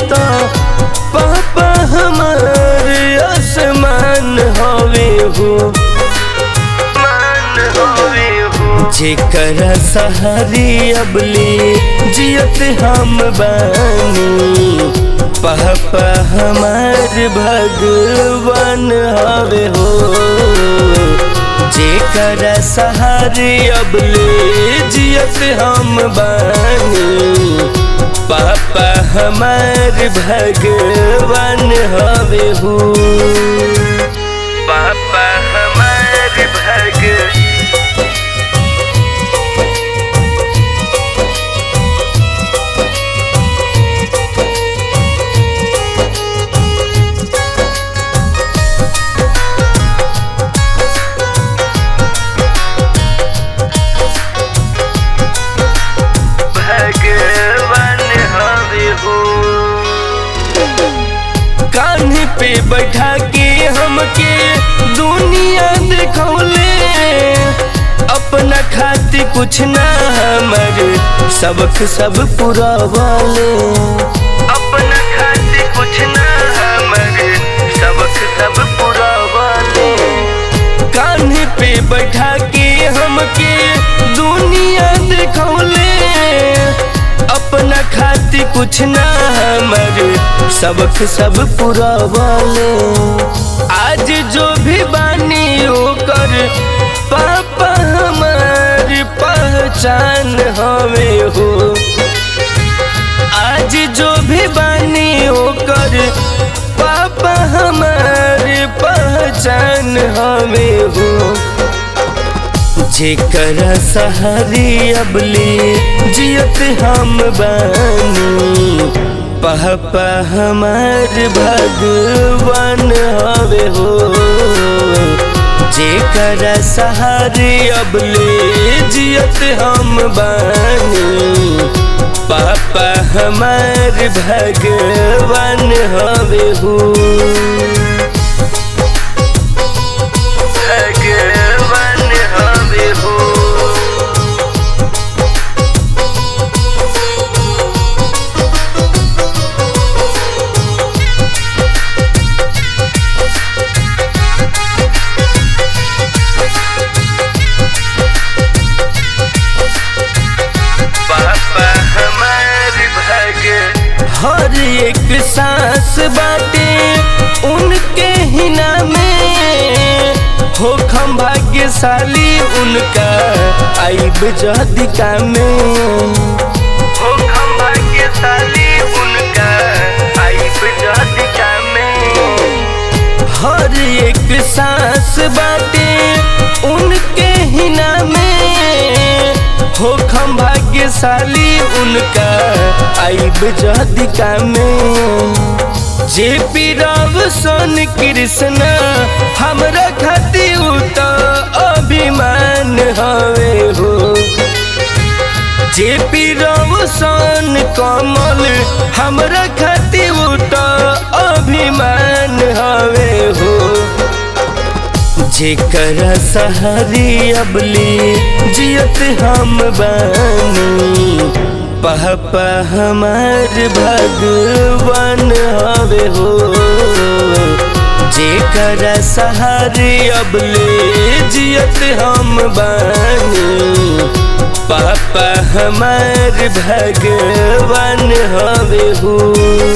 तो पापा हमार आसमान हवे हो मान हवे हो जेकर सहारी अबले जियत हम बानी पापा हमार भगवान हवे हो जेकर सहारे अबले जियत हम बानी पापा हमार भगवान हवे हो पापा हमार भग भगवान हवे हो कान्हे पे बैठा के हमके दुनिया देखौले अपना खातिर कुछ ना हमर सबक सब पूरा वाले अपना खातिर कुछ ना हमर सबक सब पूरा वाले कान्हे पे बैठा के हमके दुनिया देखौले अपना खातिर कुछ ना हमर सबक सब पूरा वाले आज जो भी बानी ओकर पापा हमार पहचान हवे हो आज जो भी बानी ओकर पापा हमार पहचान हवे हो जेकर सहारी अबले जियत हम बानी पापा हमार भगवान हवे हो जेकर सहारे अबले जियत हम बानी पापा हमार भगवान हवे हो भगवान हवे हो पापा हमार भग हर एक सांस बाटे उनके हिना में हो हम भाग्यशाली उनका आइब जदिका में हो हम भाग्यशाली उनका आइब जदिका में हर एक सांस बाटे उनके हिना में हो हम भाग्यशाली उनका आइब जदिका में जे पी राव सोन कृष्ण हमरा खातिर उ तो अभिमान हवे हो जे पी राव सोन कमल हमरा खातिर उ तो अभिमान हवे हो जेकर सहारी अबले जियत हम बानी पापा हमार भगवान हवे हो जेकर सहारे अबले जियत हम बानी पापा हमार भगवान हवे हो